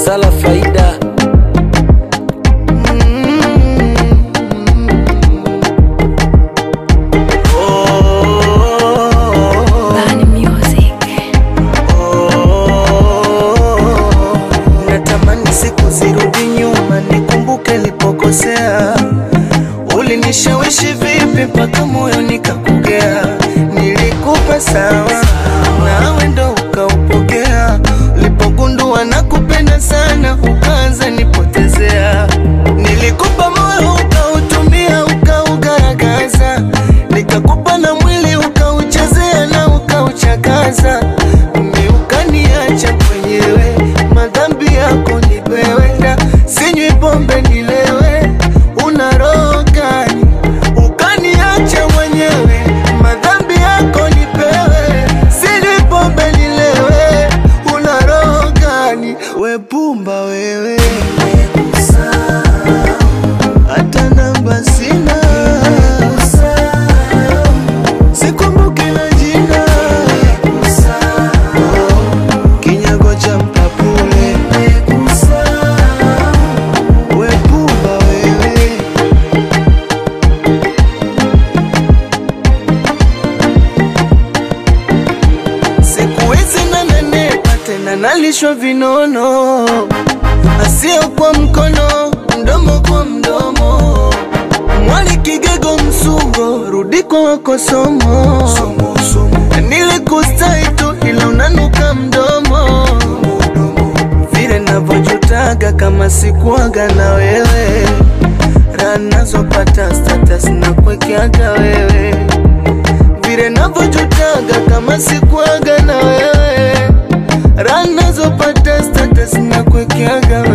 Sala Faida Bani Music. Natamani siku zirudi nyuma, nikumbuke nilipokosea. Ulinishawishi vipi mpaka moyo nikakugea? Nilikupa sawa, nawe ndo ukaupokea. Ulipogundua nakupenda sana, ukaanza nipotezea. Nilikupa moyo ukautumia, ukaugaragaza. Nikakupa na mwili ukauchezea na ukauchakaza. Mimi ukaniacha mwenyewe, madhambi yako nipewenda. Sinywi pombe nilewe, una roho gani? Ukaniacha mwenyewe, madhambi yako nipewe. Sinywi pombe nilewe, una roho gani? We pumba wewe, hata namba sina, sikumbuki na jina, kinyago cha mpapule, we pumba wewe. Siku hizi nanenepa tena nalishwa vinono, asio kwa mkono, mdomo kwa mdomo. Mwali kigego msungo, rudi kwa wako somo. Nilikustahi tu ila unanuka mdomo, vile navyojutaga kama sikuaga na wewe, raha nazopata status na kuwekeaga wewe vile navyojutaga kama sikuaga na wewe, raha nazopata status na kuwekeaga